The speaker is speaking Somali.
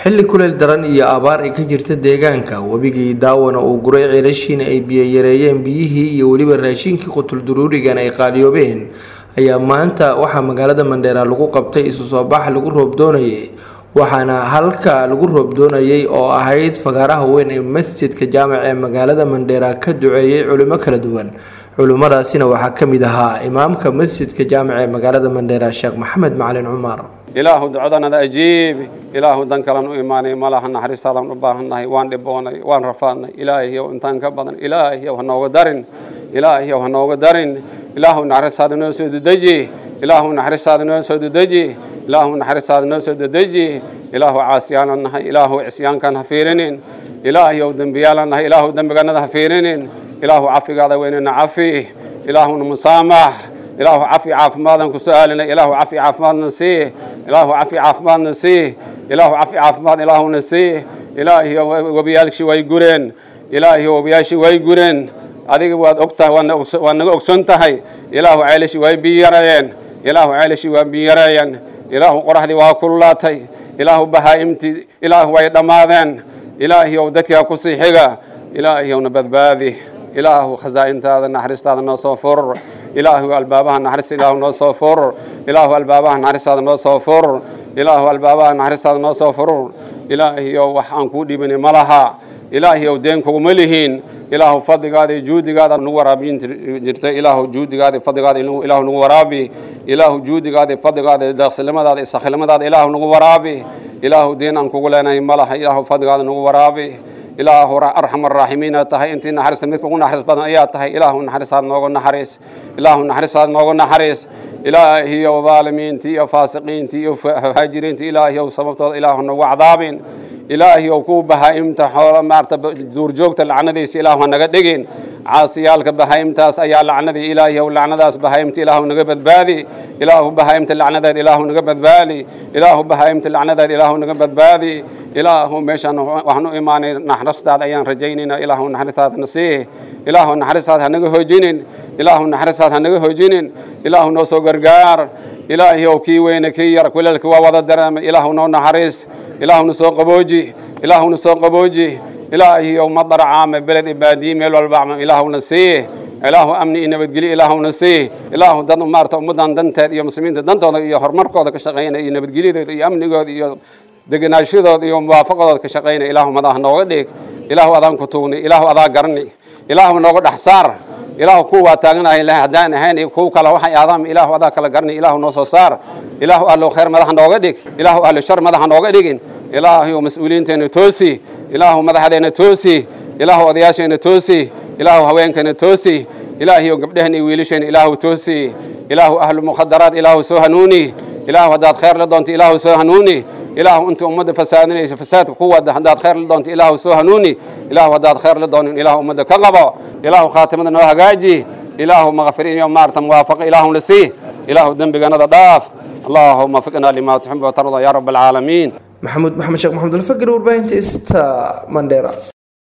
xilli kuleel daran iyo abaar ay ka jirta deegaanka webigii daawana uu guray ceelashiina ay biyo yareeyeen biyihii iyo weliba raashinkii qutulduruurigan ay qaaliyoobeen ayaa maanta waxaa magaalada mandheera lagu qabtay isu soo bax lagu roob doonayay waxaana halka lagu roob doonayay oo ahayd fagaaraha weyn ee masjidka jaamac ee magaalada mandheera ka duceeyey culimo kala duwan culimmadaasina waxaa ka mid ahaa imaamka masjidka jaamac ee magaalada mandheera sheekh maxamed macalin cumar ilaahu ducadanada ajiibi ilaahu dan kalan u imaanay malaha naxariistaadaan u baahannahay waan dhiboonay waan rafaadnay ilaahiyow intaan ka badan ilaahiyow ha nooga darin ilaahiyow ha nooga darin ilaahu naxariistaada noo soo dedeji ilaahu naxariistaada noo soo dedeji ilaahu naxariistaada noo soo dedeji ilaahu caasiyaanan nahay ilaahu cisyaankan ha fiirinin ilaahiyow dembiyaalan nahay ilaahu dembiganada ha fiirinin ilaahu cafigaada weynena cafi ilaahuna musaamax ilaahu cafi caafimaadaan ku su-aalinay ilaahu cafi caafimaadna sii ilaahu cafi caafimaadna sii ilaahu cafi caafimaad ilaahuna sii ilaahiyo webiyaalshii way gureen ilaahiyo webiyaashii way gureen adiga waad ogtahay waad naga ogson tahay ilaahu ceelashii way biyarayeen ilaahu ceelashii waa biyareeyeen ilaahu qoraxdii waa kululaatay ilaahu bahaa'imtii ilaahu way dhammaadeen ilaahiyow dadkaa ku sii xiga ilaahiyowna badbaadi ilaahu khasaa'intaada naxariistaada noo soo furur ilaahu albaabaha naxariista ilaahu noo soo furur ilaahu albaabaha naxariistaada noo soo furur ilaahu albaabaha naxariistaada noo soo furur ilaahiyow wax aan kuu dhibini ma laha ilaahiyow deen kuguma lihiin ilaahu fadligaada iyo juudigaada nagu waraabin jirtay ilaahu juudigaada iyo fadligaada ilaahu nagu waraabi ilaahu juudigaada iyo fadligaada iyo daaqsilimadaada iyo sakhilimadaada ilaahu nagu waraabi ilaahu deen aan kugu leenahay ma laha ilaahu fadligaada nagu waraabi ilaahu arxam araaximiina tahay intii naxariista midka ugu naxariis badan ayaa tahay ilaahu naxariistaad nooga naxariis ilaahu naxariistaad nooga naxariis ilaahiyow daalimiintii iyo faasiqiintii iyo haajiriintii ilaahiyow sababtooda ilaahu nagu cadaabin ilaahiyow kuu bahaa'imta xoolo maarta duurjoogta lacnadiisa ilaahu naga dhigin caasiyaalka bahaa'imtaas ayaa lacnadii ilaahiyow lacnadaas bahaa'imta ilaahu naga badbaadi ilaahu bahaa'imta lacnadeed ilaahu naga badbaadi ilaahu bahaa'imta lacnadeed ilaahu naga badbaadi ilaahu meeshaan waxaan u imaanay naxariistaada ayaan rajaynaynaa ilaahu naxariistaada nasiih ilaahu naxariistaada hanaga hoojinin ilaahu naxariistaada hanaga hoojinin ilaahu noo soo gargaar ilaahiyow kii weyne kii yar kuleelka waa wada dareemay ilaahu noo naxariis ilaahuna soo qabooji ilaahuna soo qabooji ilaahiyow madar caame beled iyo baadiye meel walba ilaahuna sii ilaahu amni iyo nabadgelyo ilaahuna sii ilaahu dad maarata ummaddan danteed iyo muslimiinta dantooda iyo horumarkooda ka shaqaynaya iyo nabadgelyadooda iyo amnigooda iyo deganaashadooda iyo muwaafaqadooda ka shaqaynaya ilaahu madaha nooga dhig ilaahu adaan ku tuugni ilaahu adaa garni ilaahu nooga dhex saar ilaahu kuwa waa taaganahay haddaan ahayn iyo kuwa kale waxay aadaam ilaahu adaa kala garni ilaahu noo soo saar ilaahu ahlu khayr madaxa nooga dhig ilaahu ahlu shar madaxa nooga dhigin ilaahu mas-uuliyiinteena toosi ilaahu madaxdeena toosi ilaahu odayaasheena toosi ilaahu haweenkeena toosi ilaahiyo gabdhehena iyo wiilasheena ilaahu toosi ilaahu ahlu mukhadaraat ilaahu soo hanuuni ilaahu haddaad khayr la doonto ilaahu soo hanuuni ilaahu inta ummadda fasaadinaysa fasaadka ku wada haddaad khayr la doonto ilaahu soo hanuuni ilaahu haddaad khayr la doonin ilaahu ummadda ka qabo ilaahu khaatimada noo hagaaji ilaahu maqfirin iyo maarata muwaafaqa ilaahuna sii ilaahu dembiganada dhaaf allahuma fiqna lima tuxib watarda ya rab alcaalamiin maxamuud maxamed sheekh maxamed alfakir warbaahinta ista mandheera